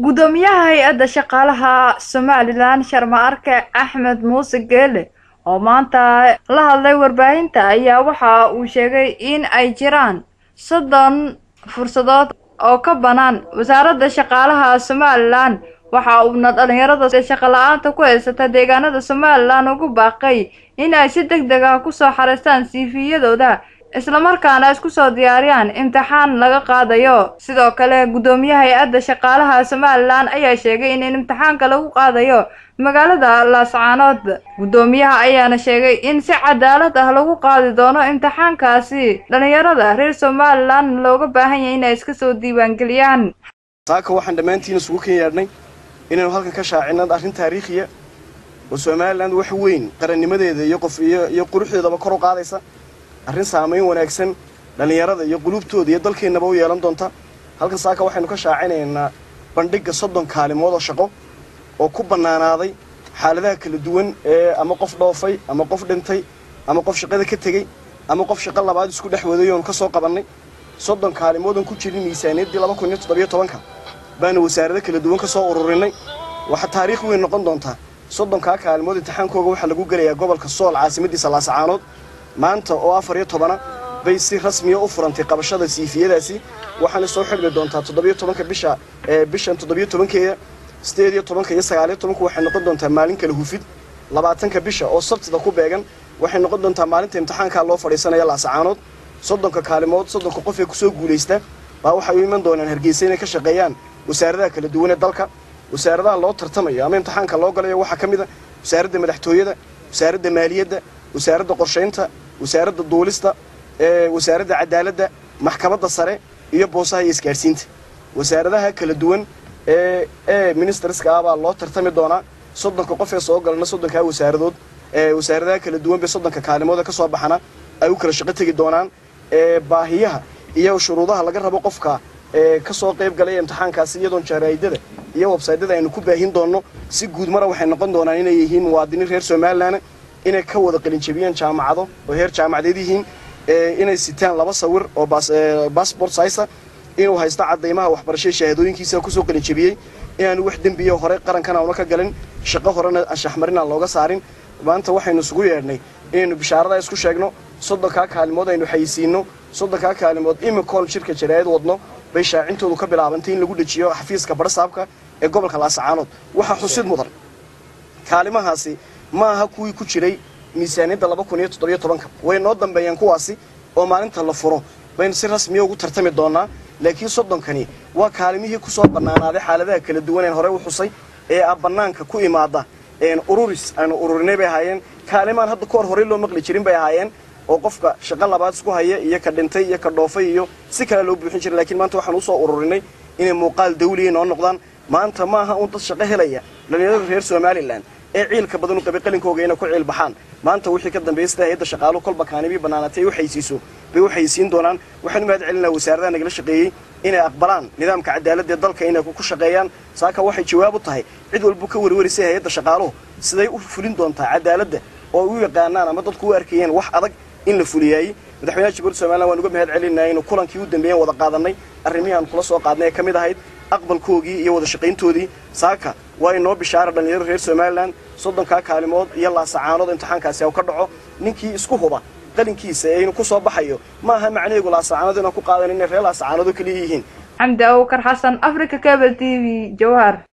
gudoomiyaha hay-adda shaqaalaha somalilan sharma arke axmed muuse geele oo maanta la hadlay warbaahinta ayaa waxa uu sheegay in ay jiraan soddon fursadood oo ka bannaan wasaaradda shaqaalaha somalilan waxa uuna dhalinyarada shaqo la-aanta ku haysata deegaanada somalilan ugu baaqay in ay si deg deg ah kusoo xareystaan siifiyadooda islamarkaana isku soo diyaariyaan imtixaan laga qaadayo sidoo kale guddoomiyaha hay-adda shaqaalaha somalilan ayaa sheegay in imtixaanka lagu qaadayo magaalada laascaanood guddoomiyaha ayaana sheegay in si cadaalad ah lagu qaadi doono imtixaankaasi dhalinyarada reer somalilan looga baahan yahay inay iska soo diiwaangeliyaan saaka waxaan dhammaantiin isugu kan yaadhnay inaynu halkan ka shaacinno arrin taariikhiya oo somalilan wax weyn qarannimadeeda iyo qof iyo quruxdeedaba kor u qaadaysa arrin saamayn wanaagsan dhallinyarada iyo quluubtooda iyo dalkeennaba u yeelan doonta halkan saaka waxaynu ka shaacinaynaa bandhigga soddon kaalimood oo shaqo oo ku bannaanaaday xaaladaha kala duwan ee ama qof dhoofay ama qof dhintay ama qof shaqada ka tegey ama qof shaqo labaad isku dhex waday oonu ka soo qabannay soddon kaalimoodan ku jirin miisaaniyaddii laba kun iyo toddobiyo tobanka baanu wasaarado kala duwan ka soo ururinay waxaa taariikh weyn noqon doontaa soddonkaa kaalimood imtixaankooga waxaa lagu gelayaa gobolka sool caasimadiisa laasacaanood maanta oo afar iyo tobana bay si rasmiya u furantay qabashada siifiyadaasi waxaana soo xidhmi doontaa toddobiyo tobanka bisha bishan toddobiyo tobankeeda sideed iyo tobanka iyo sagaaliyo tobanka waxay noqon doontaa maalin kala hufid labaatanka bisha oo sabtida ku beegan waxay noqon doontaa maalinta imtixaankaa loo fadhiisanaya laasacaanood soddonka kaalimood soddonka qof ee kusoo guulaysta baa waxay u iman doonaan hargeysa inay ka shaqeeyaan wasaaradaha kala duwan ee dalka wasaaradaha loo tartamayo ama imtixaanka loo galayo waxaa ka mid a wasaaradda madaxtooyada wasaaradda maaliyadda wasaaradda qorshaynta wasaaradda duulista wasaaradda cadaaladda maxkamadda sare iyo boosaha iyo isgaadhsiinta wasaaradaha kala duwan ee ee ministerska ah baa loo tartami doonaa soddonka qof ee soo galana soddonkaa wasaaradood wasaaradaha kala duwan bay soddonka kaalimooda ka soo baxana ay u kala shaqo tegi doonaan baahiyaha iyo shuruudaha laga rabo qofka ka soo qayb galay imtixaankaasi iyadoon jaraa'idada iyo websaydyada aynu ku baahin doonno si guud mara waxay noqon doonaan inay yihiin muwaadiniin reer somalilan inay ka wada qalinjabiyeen jaamacado oo heer jaamacadeed yihiin inay sitaan laba sawir oo bassbort saysa inuu haysto cadaymaha waxbarashada shahaadooyinkiisa kusoo qalinjabiyey inaanu wax dembiyo hore qarankan auna ka galin shaqo horena anshaxmarin aan looga saarin maanta waxaynu isugu yeedhnay inaynu bishaarada isku sheegno soddonkaa kaalimood aynu xayisiinno soddonkaa kaalimood imikoon shirka jaraa'id wadno bay shaacintoodu ka bilaabantay in lagu dhejiyo xafiiska barsaabka ee gobolka laasacaanood waxaa xusid mudan kaalimahaasi ma aha kuwii ku jiray miisaaniyadda laba kun iyo toddobiyo tobanka way noo dambeeyeen kuwaasi oo maalinta la furo baynu si rasmiya ugu tartami doonaa laakiin soddonkani waa kaalimihii ku soo bannaanaaday xaaladaha kala duwan een horey u xusay ee a bannaanka ku imaada ururis aynu ururinay bay ahaayeen kaalimaan hadda ka hor horey loo maqli jirin bay ahaayeen oo qofka shaqo labaad isku haya iyo ka dhintay iyo ka dhoofay iyo si kale loo buuxin jiray lakiin maanta waxaan usoo ururinay inay muuqaal dawliya noo noqdaan maanta ma aha uun dad shaqo helaya dhalinyarada reer somalilan ee ciilka badan u qabay qalinkooga inay ku ciil baxaan maanta wixii ka dambeeyay sida hay-adda shaqaaluhu kolba kaanibii bannaanatay ay u xaysiiso bay u xaysiin doonaan waxaan u mahad celinaa wasaaradaha nagala shaqeeyey inay aqbalaan nidaamka cadaaladda ee dalka inay ku shaqeeyaan saaka waxay jawaab u tahay cid walbu ka warwarisay hay-adda shaqaaluhu siday u fulin doontaa cadaaladda oo u yaqaanaan ama dadku u arkayeen wax adag in la fuliyaayey madaxweynaha jabuurti somalilan waan uga mahad celinaa inuu kulankii u dambeeyen wada qaadanay arrimihii aan kula soo qaadnay ee ka mid ahayd aqbalkoogii iyo wada shaqayntoodii saaka waa inoo bishaara dhallinyarada reer somalilan soddonkaa kaalimood iyo laasacaanood imtixaankaasi u ka dhaco ninkii isku huba qalinkiisa ee inuu ku soo baxayo ma aha macnaheegu laasacaanood inaan ku qaadan inay reer laasacaanood oo keliya yihiin xamdi abukar xasan africa cable t v jawhar